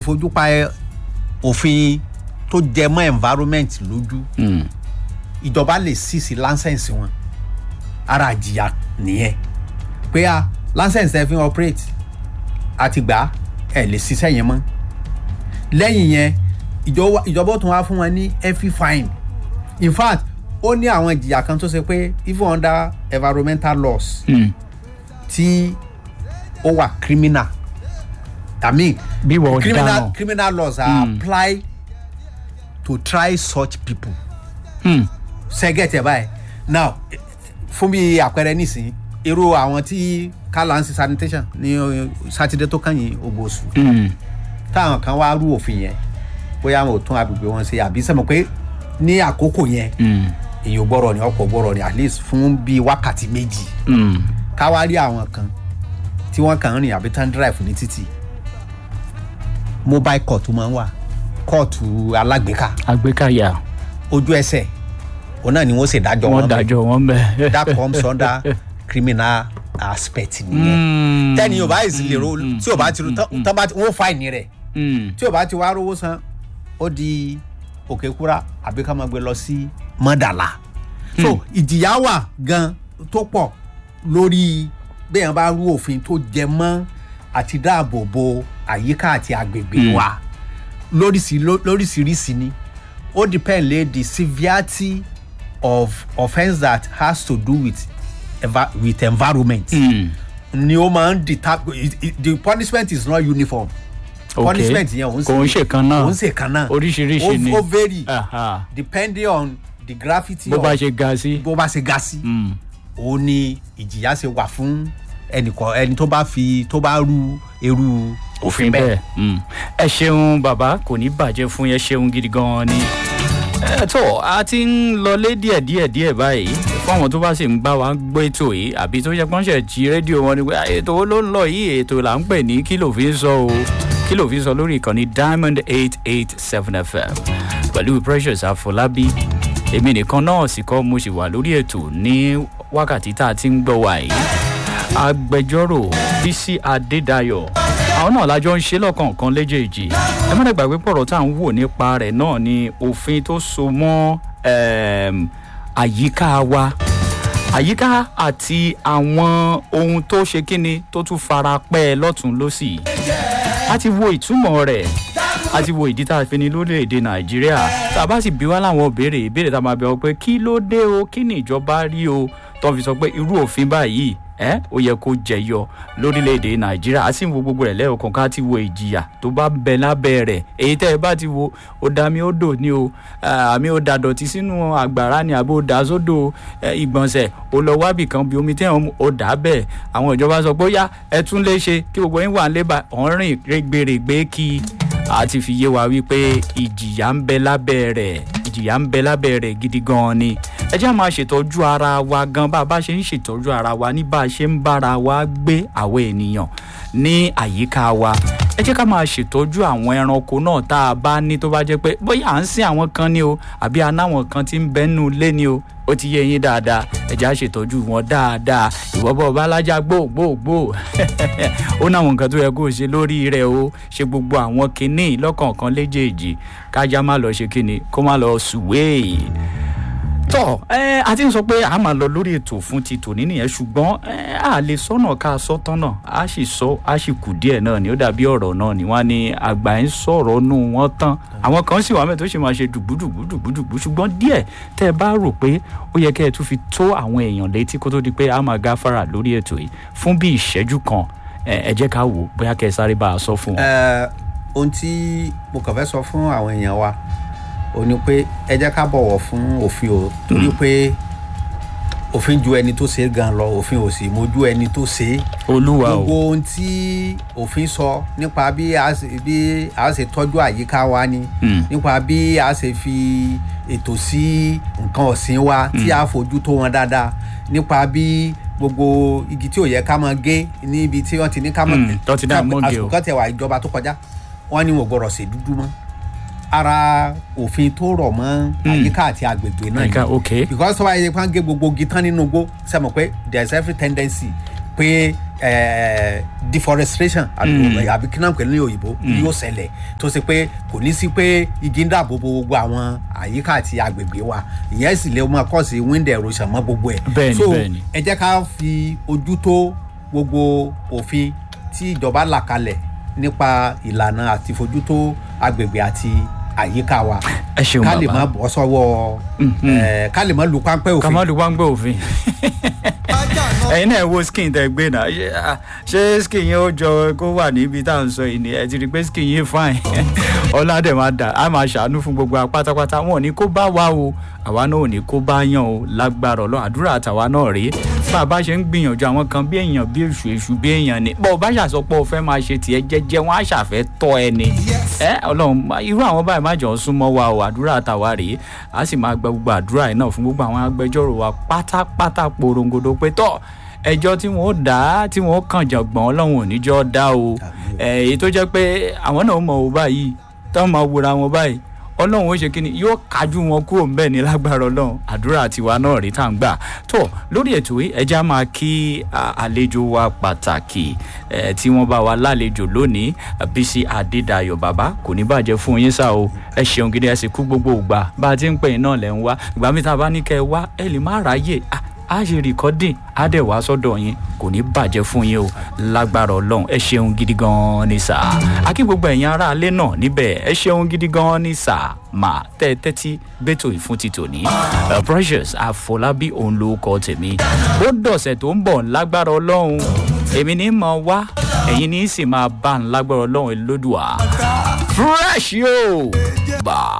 fojú pa ẹ- òfin tó jẹ mọ́ environment lójú Mm. ìjọba lè sísì láńsẹ̀nsì wọn ara àjìyà nìyẹn pé a láńsẹ̀nsì ẹ fi ń operate àti gbà á, ẹ lè ṣiṣẹ́ yẹn mọ́ lẹ́yìn yẹn ìjọba ìjọba ó tún wá fún wọn ní every fine in fact ó ní àwọn ìjìyà kan tó ṣe pé even under environmental laws Mm. tí ó wà criminal i mean bí wọ́n criminal dáná. criminal laws are apply to try such people Mm. sẹgẹtẹ báyìí now eh, fún bí àpẹẹrẹ nísìnyí irú àwọn tí kálánsi sanitation ní eh, sátidé tó kàn yín ogbóṣù Mm. táwọn kan wá rú òfin yẹn bóyá wọn ò tún agbègbè wọn ṣe àbí sẹ́mo pé ní àkókò yẹn Mm. èyàn gbọ́rọ̀ ni ọkọ̀ gbọ́rọ̀ ni at least fún bí wákàtí méjì Mm. káwá rí àwọn kan tí wọ́n kàn ń rìn àbí tán drive ní títì mobile court máa ń wà kóòtù alágbèéká àgbékáyà ojú ẹsẹ̀ òun náà ni wọ́n ṣèdájọ́ wọ́n wọn bẹ̀. dájọ́ wọn bẹ́ẹ̀. that comes under criminal aspect nìyẹn tẹ́ni yóò bá yìí sì lè ro tí yóò bá ti ro tán- tán bá ti wọ́n fáìní rẹ̀ Mm. tí yóò bá ti wá rówó san ó di òkè kúra àbí ká máa gbé lọ sí mọ́dàlá so ìjìyà wà gan tó pọ̀ lórí bẹ́ẹ̀ bá rú òfin tó jẹ mọ́ àti dáàbò bo àyíká àti agbègbè wa lóríṣi- ló- lóríṣiríṣi ni ó depend lé the severity of offence that has to do with, eva- with environment Mm. ni ó máa ń deter the punishment is not uniform Okay. punishment yẹn òun kò ń ṣe kan náà òun ṣe kan náà oríṣiríṣi Ó- ni ó vary Aha. depending on the gravity bó bá of ṣe ga sí. bó bá ṣe ga sí Mm. òun ni ìjìyà ṣe wà fún ẹnìkan ẹni tó bá fi tó bá rú irú òfin bẹ́ẹ̀. Mm. ẹ ṣeun bàbá kò ní bàjẹ́ fún yẹn ṣeun gidi gan-an ni. ẹ tó a ti ń lọlé díẹ̀ díẹ̀ díẹ̀ báyìí fún àwọn tó bá sì ń bá wa gbọ́ ètò yìí àbí tó yẹ pọ́nṣẹ̀ jí rédíò wọn ni pé "Ah, ètò wo ló ń lọ yìí ètò là ń pè ní kí ló fi ń sọ o kí ló fi ń sọ lórí ìkànnì diamond eight eight seven fm pẹ̀lú precious àfọlábí èmi nìkan náà sì kọ́ mo sì wà lórí ètò ní wákàtí tá a ti ń gbọ́ wa yìí agbẹjọ́rò bísí adédayọ̀ àwọn náà lájọ ń ṣe lọ́kọ̀ọ̀kan léjèèjì ẹ má dàgbà pé pọ̀rọ̀ tá à ń wò nípa rẹ̀ náà ni òfin tó so mọ́ ẹm, àyíká wa àyíká àti àwọn ohun tó ṣe kíni tó tún fara pẹ́ lọ́tún lọ́sì a ti wo ìtumọ̀ rẹ̀ a ti wo ìdí tá a fi ní lórílẹ̀‐èdè nàìjíríà tá a bá sì bí wá láwọn ìbéèrè ìbéèrè tá a máa bẹ̀ ọ́ pé kí ló dé o kí ni ìjọba rí o tó fi sọ pé irú òfin báyìí ẹ ó yẹ kó jẹyọ lórílẹ̀‐èdè nàìjíríà a sì ń wo gbogbo rẹ̀ lẹ́ẹ̀kan ká ti wo ìjìyà tó bá bẹ lábẹ́ rẹ̀ èyí tẹ́ ẹ bá ti wo ó dá mi ó dò ní o eh, àmì ó da dọ̀tí sínú àgbàrá ni àbó dà sódò eh, ìgbọ̀nsẹ̀ ó lọ wábì kan bí omi tẹ́wọ̀n ó dà á bẹ́ẹ̀ àwọn ìjọba sọ pé ó yá ẹ tún lè ṣe kí gbogbo yín wà ń lébà ọ̀rìn rẹ́gbẹ̀rẹ̀gbẹ̀ kí a ti fi yé wa wípé ìjìyà ń bẹ lábẹ́ rẹ̀ ìjìyà ń bẹ lábẹ́ rẹ̀ gidi gan-an ni ẹ jẹ́ máa ṣètọ́jú ara wa gan bá a bá ṣe ń ṣètọ́jú ara wa ní bá a ṣe ń bára wa gbé àwọn ènìyàn ní àyíká wa ẹ jẹ́ ká máa ṣètọ́jú àwọn ẹranko náà tá a bá ní tó bá jẹ́ pé bóyá à ń sin àwọn kan ní o àbí anáwọn kan ti ń bẹ́nu lé ní o ó ti yé yín dáadáa ẹ jẹ́ á ṣètọ́jú wọn dáadáa ìwọ bọ̀ bá lájà gbòògbòògbò ó náwọn nǹkan tó yẹ kó o ṣe lórí rẹ o ṣe gbogbo àwọn kinní lọ́kọ̀ọ̀kan léjèèjì kájá má lọ ṣe kinní kó má lọ sùwéè tọ ẹ a ti ń sọ pé a máa lọ lórí ètò fún ti tòní nìyẹn ṣùgbọ́n ẹ a lè sọnà ká sọ tọnà a sì sọ a sì kù díẹ̀ náà ni ó dàbí ọ̀rọ̀ náà ni wọ́n ní àgbà ń sọ̀rọ̀ nù wọ́n tán àwọn kan sì wà mẹ tó sì máa ṣe dùgbùdùgbù dùgbùdùgbù ṣùgbọ́n díẹ̀ tẹ́ ẹ bá rò pé ó yẹ kẹ́ ẹ tún fi tó àwọn èèyàn létí kó tó di pé a máa gáfárà lórí ètò yìí fún bí ìṣẹ́jú kan ẹ ẹ jẹ́ ká wò bóyá kẹ́ ẹ sáré bá a sọ fún wọn. ẹ ohun tí mo kàn fẹ́ sọ fún àwọn èèyàn wa ò ní pé ẹ jẹ́ ká bọ̀wọ̀ fún òfin o torí pé òfin ju ẹni tó ṣe é gan lọ òfin ò sì mójú ẹni tó ṣe é olúwa o gbogbo ohun tí òfin sọ nípa bí a ṣe bí a ṣe tọ́jú àyíká wa ni Mm. nípa bí a ṣe fi ètò sí nǹkan ọ̀sìn wa tí a fojú tó wọn dáadáa nípa bí gbogbo igi tí ò yẹ ká máa gé níbi tí wọ́n ti ní ká máa Mm, tó ti dá mọ́ gé o. àsìkò kan tẹ̀ wá ìjọba tó kọjá wọ́n ní wọ́n gbọ́dọ̀ ṣe dúdú mọ́ ara òfin tó rọ̀ mọ́ àyíká àti agbègbè náà Àyíká, okay. because tó bá yẹ kó gé gbogbo igi tán nínú igbó sẹ́mo pé there is every tendency pé eh, deforestation àbí àbí kí náà pè ní òyìnbó yóò ṣẹlẹ̀ tó ṣe pé kò ní sí pé igi ń dáàbò bo gbogbo àwọn àyíká àti agbègbè wa ìyẹn sì lè máa kọ́ sí wind erosion mọ́ gbogbo ẹ̀ Bẹ́ẹ̀ni, so bẹ́ẹ̀ni. ẹ jẹ́ ká fi ojú tó gbogbo òfin tí ìjọba là kalẹ̀ nípa ìlànà àti fojú tó agbègbè àti àyíká wa ẹ ṣeun ká lè bàbá má bọ́ sọ́wọ́ eh, ká lè má lu páńpẹ́ òfin. kàmáàlú wá ń gbé òfin ẹyin náà wo skin tẹ gbé náà ṣé ah, ṣé skin yẹn ó jọ kó wà níbi tá à ń sọ yìí ni ẹ ti rí i pé skin yẹn fine ọládẹ máa dà á máa ṣàánú fún gbogbo wa pátápátá wọn ò ní kó bá wa o àwa náà ò ní kó bá yàn o lágbára ọlọ́run àdúrà àtàwa náà rèé bá a bá ṣe ń gbìyànjú àwọn kan bí èèyàn bí èṣù èṣù bí èèyàn ni bọ́ ọ bá ṣàsọpọ̀ ọ fẹ́ máa ṣe tiẹ̀ jẹ́jẹ́ wọn á ṣàfẹ́ tọ́ ẹ ni ẹ ọlọ́run má- irú àwọn báyìí má jọ ń súnmọ́ wa o àdúrà àtàwa rèé a sì máa gba gbogbo àdúrà yìí náà fún gbogbo àwọn agbẹjọ́rò wa pátápátá porongodo pé tọ́ ẹjọ́ tí wọ́n dá tí wọ́n kàn jọ̀gbọ́n ọlọ́run ò ní jọ́ dá o ẹ̀, èyí tó jẹ́ pé àwọn náà mọ̀ ọ́ báyìí táwọn máa wòra wọn báyìí ọlọ́run ó ṣe kí ni yóò kájú wọn kúrò ń bẹ̀ ní lágbára ọlọ́run àdúrà tiwa náà rí tá à ń gbà tó lórí ètò yìí ẹja máa kí à, àlejò wa pàtàkì ẹ, tí wọ́n bá wa lálejò lónìí bísí adédayọ̀ bàbá kò ní bàjẹ́ fún yín sá o ẹ ṣeun gidi ẹ sì kú gbogbo ìgbà bá a ti ń pè yín náà lẹ́ ń wá ìgbà mi tá a bá ní kẹ́ ẹ wá ẹ lè má ráyè Ah, a ṣe rìkọ́dìn á dẹ̀ wá sọ́dọ̀ yín kò ní bàjẹ́ fún yín o lágbára ọlọ́run ẹ ṣeun gidi gan-an ní sà akí gbogbo ẹ̀yin ará alẹ́ náà níbẹ̀ ẹ ṣeun gidi gan-an ní sà mà tẹ́ ẹ tẹ́tí bẹ́tò ìfún ti tòní Uh, precious àfọlábí òun ló kọ tèmi ó dọ̀sẹ̀ tó ń bọ̀ lágbára ọlọ́run èmi ní mọ̀ wá ẹ̀yin ní sì máa bá ń lágbára ọlọ́run lódùá fresh yóò bá.